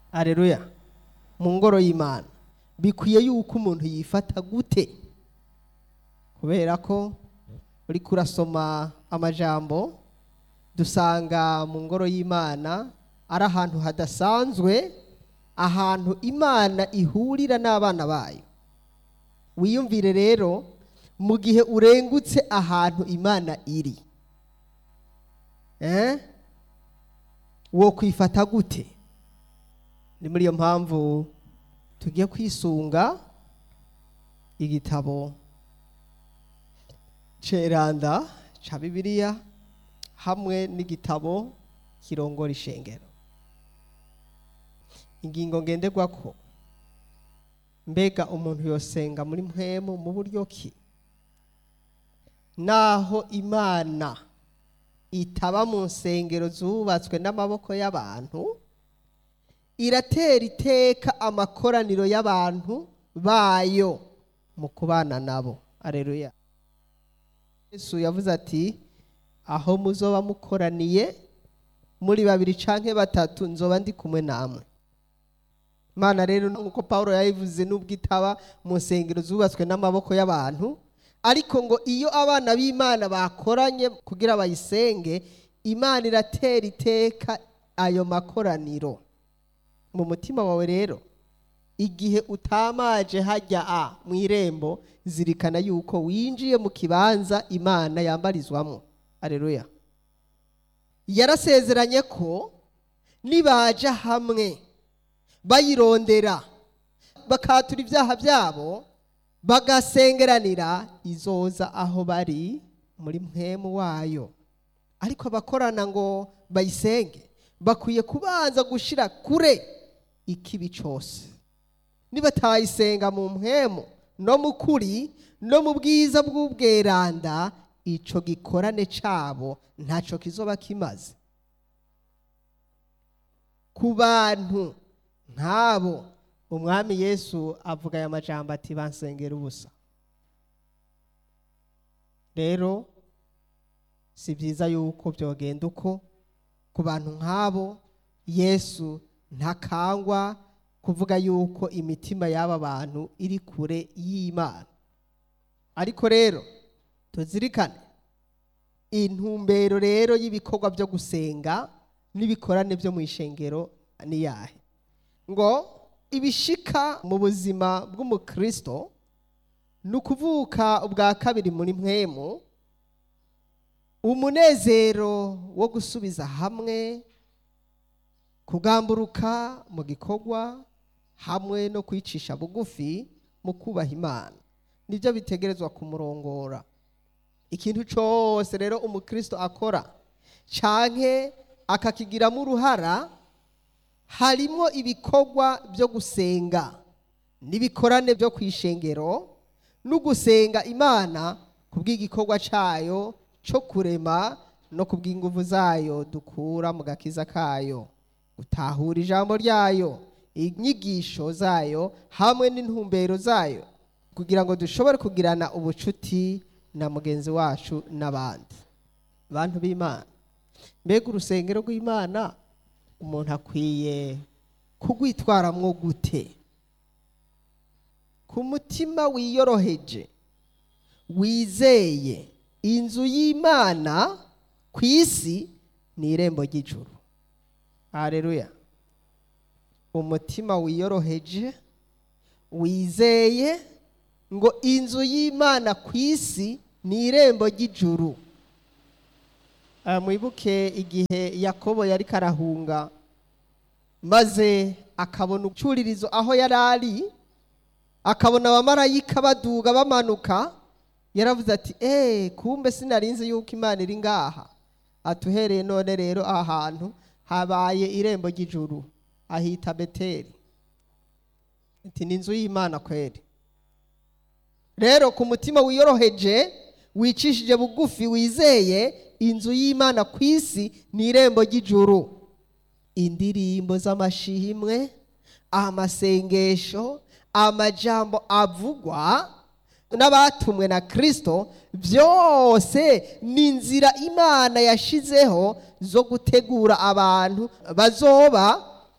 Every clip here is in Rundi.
areruya mu ngoro y'imana bikwiye yuko umuntu yifata gute kubera ko uri kurasoma amajambo dusanga mu ngoro y'imana ari ahantu hadasanzwe ahantu imana ihurira n'abana bayo wiyumvire rero mu gihe urengutse ahantu imana iri eh? wo kwifata gute ni muri iyo mpamvu tugiye kwisunga igitabo ceranda ca bibiliya hamwe n'igitabo kirongora ishengero ingingo ngenderwako mbega umuntu yosenga muri mpwemu mu buryo ki naho imana itaba mu nsengero zubatswe n'amaboko y'abantu iratera iteka amakoraniro y'abantu bayo mu kubana nabo areruya yesu yavuze ati aho muzoba mukoraniye muri babiri canke batatu nzoba ndi kumwe namwe imana rero nk'uko paul yabivuze n'ubwo itaba mu nsengero zubatswe n'amaboko y'abantu ariko ngo iyo abana b'imana bakoranye kugira bayisenge imana iratera iteka ayo makoraniro mu mutima wawe rero igihe utamaje hajya a mu irembo zirikana yuko winjiye mu kibanza imana yambarizwamo areruya yarasezeranye ko nibaja hamwe bayirondera bakatura ibyaha byabo bagasengeranira izoza aho bari muri mpemu wayo ariko abakorana ngo bayisenge bakwiye kubanza gushira kure ikibi cyose nibatayisenga mu mpemu no mu kuri no mu bwiza bw'ubweranda ico gikorane cabo ntaco kizoba kimaze ku bantu nk'abo umwami yesu avuga aya majambo ati bansengera ubusa rero si byiza yuko byogenda uko ku bantu nk'abo yesu ntakangwa kuvuga yuko imitima y'aba bantu iri kure y'imana ariko rero tuzirikane intumbero rero y'ibikorwa byo gusenga n'ibikorane byo mu ishengero ni yahe ngo ibishika mu buzima bw'umukristo ni ukuvuka ubwa kabiri muri mwemu umunezero wo gusubiza hamwe kugamburuka mu gikorwa hamwe no kwicisha bugufi mu kubaha imana nibyo bitegerezwa kumurongora ikintu cyose rero umukristo akora canke akakigiramo uruhara harimo ibikorwa byo gusenga n'ibikorane byo ku ishengero no gusenga imana ku bw'igikorwa cyayo cyo kurema no ku bw'inguvu zayo dukura mu gakiza kayo gutahura ijambo ryayo inyigisho zayo hamwe n'intumbero zayo kugira ngo dushobore kugirana ubucuti na mugenzi wacu n'abandi bantu b'imana mbega urusengero rw'imana umuntu akwiye kugwitwaramwo gute ku mutima wiyoroheje wizeye inzu y'imana ku isi ni irembo ry'ijuru hareruya umutima wiyoroheje wizeye ngo inzu y'imana ku isi ni irembo ry'ijuru mwibuke igihe yakobo yari karahunga maze akabona ucuririzo aho yari ari akabona abamarayika baduga bamanuka yaravuze ati eee kumbe sinarinzi yuko imana iri ngaha atuhereye none rero aha hantu habaye irembo ry'ijuru ahita beteri ati ni inzu y'imana kweri rero ku mutima wiyoroheje wicishije bugufi wizeye inzu y'imana ku isi ni irembo ry'ijuru indirimbo z'amashimwe amasengesho amajambo avugwa n'abatumwe na kirisito byose ni inzira imana yashizeho zo gutegura abantu bazoba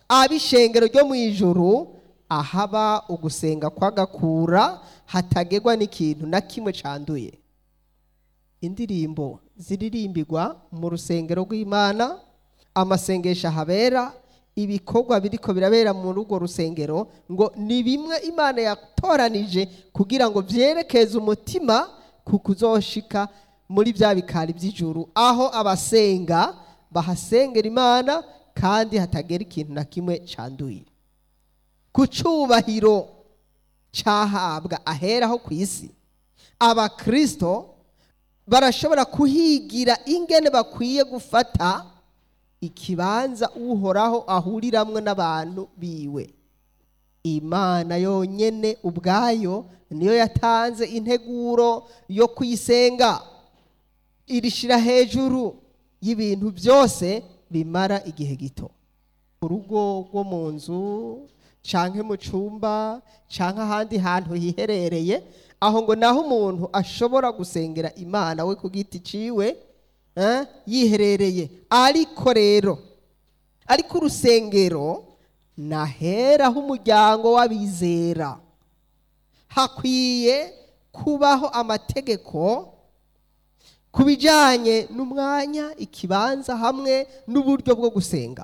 ab'ishengero ryo mu ijuru ahaba ugusenga kw'agakura hatagerwa n'ikintu na kimwe canduye indirimbo ziririmbirwa mu rusengero rw'imana amasengesho ahabera ibikorwa biriko birabera muri urwo rusengero ngo ni bimwe imana yatoranije kugira ngo vyerekeze umutima ku kuzoshika muri bya bikari by'ijuru aho abasenga bahasengera imana kandi hatagera ikintu na kimwe canduye ku cubahiro cahabwa aheraho ku isi abakristo barashobora kuhigira ingene bakwiye gufata ikibanza uhoraho ahuriramwo n'abantu biwe imana yonyene ubwayo niyo yatanze integuro yo kuyisenga irishira hejuru y'ibintu byose bimara igihe gito urugo rwo mu nzu canke mu cumba canke ahandi hantu hiherereye aho ngo naho umuntu ashobora gusengera imana we ku giti ciwe eh, yiherereye ariko rero ariko urusengero naheraho umuryango w'abizera hakwiye kubaho amategeko ku bijyanye n'umwanya ikibanza hamwe n'uburyo bwo gusenga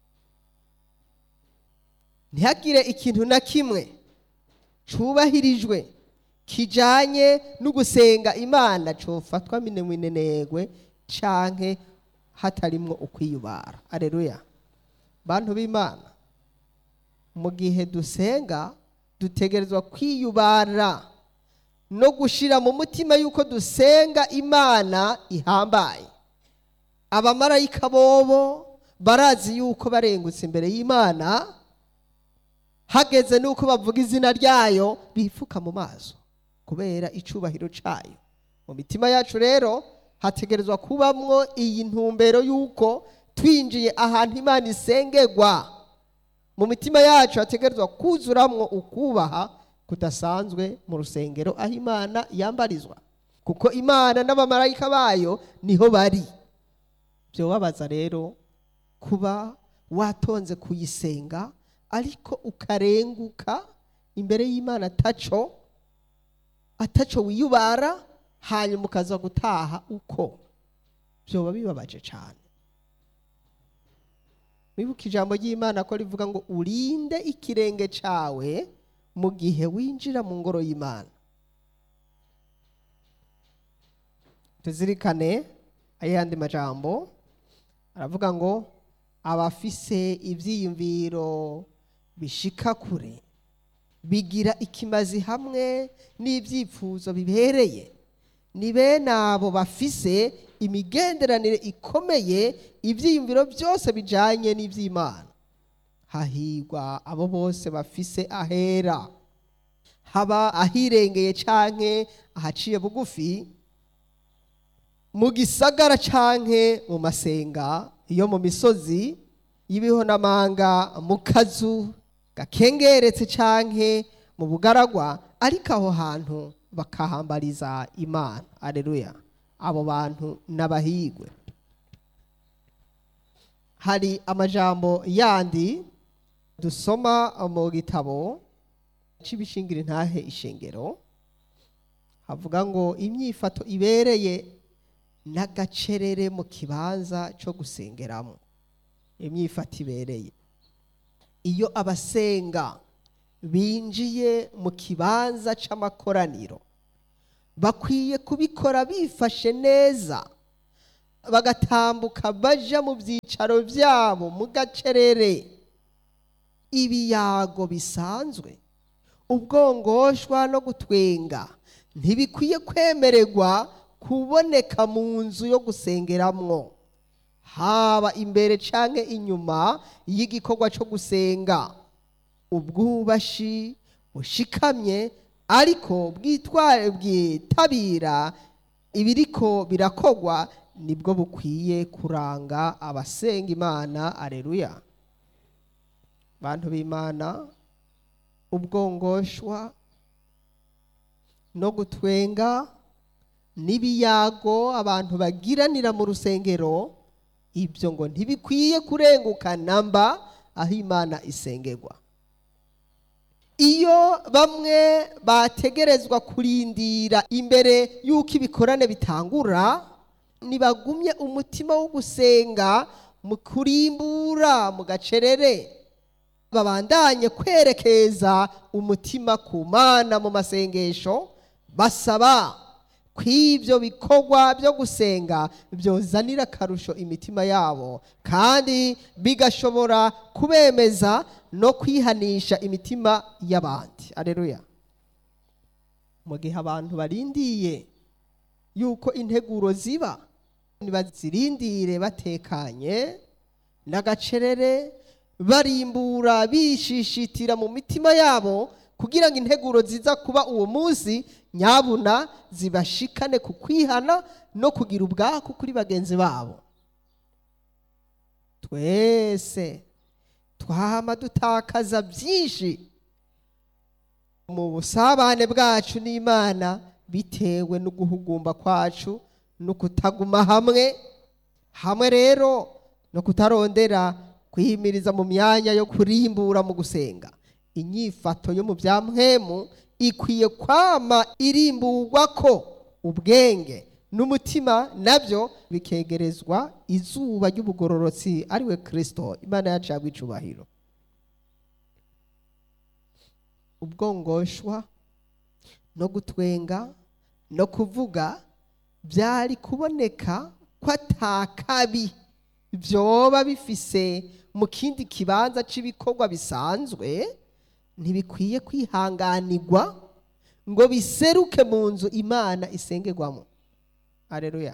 ntihagire ikintu na kimwe cyubahirijwe kijyanye no gusenga imana cyofatwa minenegwe canke hatarimwo ukwiyubara areruya bantu b'imana mu gihe dusenga dutegerezwa kwiyubara no gushira mu mutima yuko dusenga imana ihambaye abamarayika bobo barazi yuko barengutse imbere y'imana hageze nuko bavuga izina ryayo bifuka mu maso kubera icubahiro cayo mu mitima yacu rero hategerezwa kubamwo iyi ntumbero yuko twinjiye ahantu imana isengerwa mu mitima yacu hategerezwa kuzuramwo ukubaha kudasanzwe mu rusengero aho imana yambarizwa kuko imana n'abamarayika bayo niho bari byobabaza rero kuba watonze kuyisenga ariko ukarenguka imbere y'imana ataco ataco wiyubara hanyuma ukaza gutaha uko byoba bibabaje cyane wibuka ijambo ry'imana ko rivuga ngo urinde ikirenge cyawe mu gihe winjira mu ngoro y'imana tuzirikane ayandi majambo aravuga ngo abafise ibyiyumviro bishika kure bigira ikimazi hamwe n'ibyifuzo bibereye ni bene abo bafise imigenderanire ikomeye ibyiyumviro byose bijyanye n'iby'imana hahigwa abo bose bafise ahera haba ahirengeye canke ahaciye bugufi mu gisagara canke mu masenga yo mu misozi y'ibihonamanga mu kazu gakengeretse canke mu bugaragwa ariko aho hantu bakahambariza imana areruya abo bantu n'abahigwe hari amajambo yandi dusoma mu gitabo c'ibishingira intahe ishengero havuga ngo imyifato ibereye n'agacerere mu kibanza cyo gusengeramo imyifato ibereye iyo abasenga binjiye mu kibanza c'amakoraniro bakwiye kubikora bifashe neza bagatambuka baja mu byicaro byabo mu gacerere ibiyago bisanzwe ubwongoshwa no gutwenga ntibikwiye kwemererwa kuboneka mu nzu yo gusengeramwo haba imbere canke inyuma y'igikorwa cyo gusenga ubwubashi bushikamye ariko bwitware bwitabira ibiriko birakogwa nibwo bukwiye kuranga abasenga imana areruya bantu b'imana ubwongoshwa no gutwenga n'ibiyago abantu bagiranira mu rusengero ibyo ngo ntibikwiye kurenguka namba aho imana isengerwa iyo bamwe bategerezwa kurindira imbere y'uko ibikorane bitangura ntibagumye umutima wo gusenga mu kurimbura mu gacerere babandanye kwerekeza umutima ku mana mu masengesho basaba ko ibyo bikorwa byo gusenga byozanira akarusho imitima yabo kandi bigashobora kubemeza no kwihanisha imitima y'abandi areruya mu gihe abantu barindiye yuko integuro ziba ntibazirindire batekanye n'agacerere barimbura bishishitira mu mitima yabo kugira ngo integuro ziza kuba uwo munsi nyabuna zibashikane ku kwihana no kugira ubwaku kuri bagenzi babo twese twama dutakaza byinshi mu busabane bwacu n'imana bitewe no guhugumba kwacu no kutaguma hamwe hamwe rero no kutarondera kwihimiriza mu myanya yo kurimbura mu gusenga inyifato yo mu bya mpwemu ikwiye kwama irimburwa ko ubwenge n'umutima nabyo bikegerezwa izuba ry'ubugororotsi ariwe kirisito imana yacu yagwa icubahiro ubwongoshwa no gutwenga no kuvuga byari kuboneka ko atakabi byoba bifise mu kindi kibanza cy'ibikorwa bisanzwe ntibikwiye kwihanganirwa ngo biseruke mu nzu imana isengerwamo areruya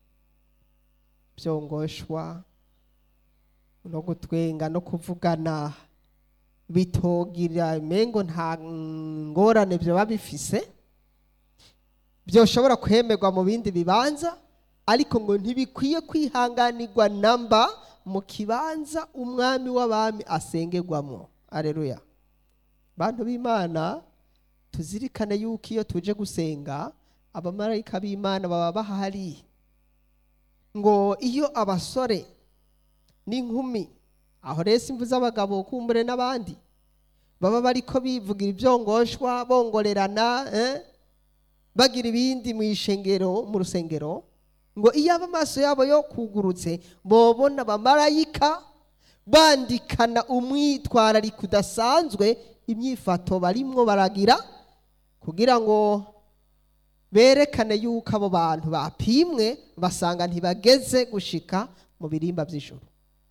byongoshwa no gutwenga no kuvugana bitogira imengo nta ngorane byaba bifise byoshobora kwemerwa mu bindi bibanza ariko ngo ntibikwiye kwihanganirwa namba mu kibanza umwami w'abami asengerwamo areruya bantu b'imana tuzirikane yuko iyo tuje gusenga abamarayika b'imana baba bahari ngo iyo abasore n'inkumi aho rero imvu z'abagabo kumbure n'abandi baba bariko bivugira ibyongoshwa bongorerana bagira ibindi mu ishengero mu rusengero ngo iyo amaso yabo yo kugurutse bobona abamarayika bandikana umwitwarariko udasanzwe imyifato barimwo baragira kugira ngo berekane yuko abo bantu bapimwe basanga ntibageze gushika mu birimba by'ijoro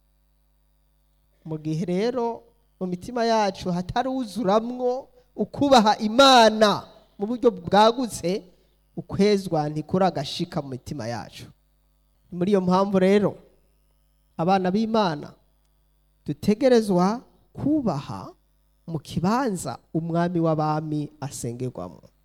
mu gihe rero mu mitima yacu hataruzuramwo ukubaha imana mu buryo bwagutse ukwezwa ntikuragashika mu mitima yacu muri iyo mpamvu rero abana b'imana dutegerezwa kubaha mu kibanza umwami w'abami asengerwamo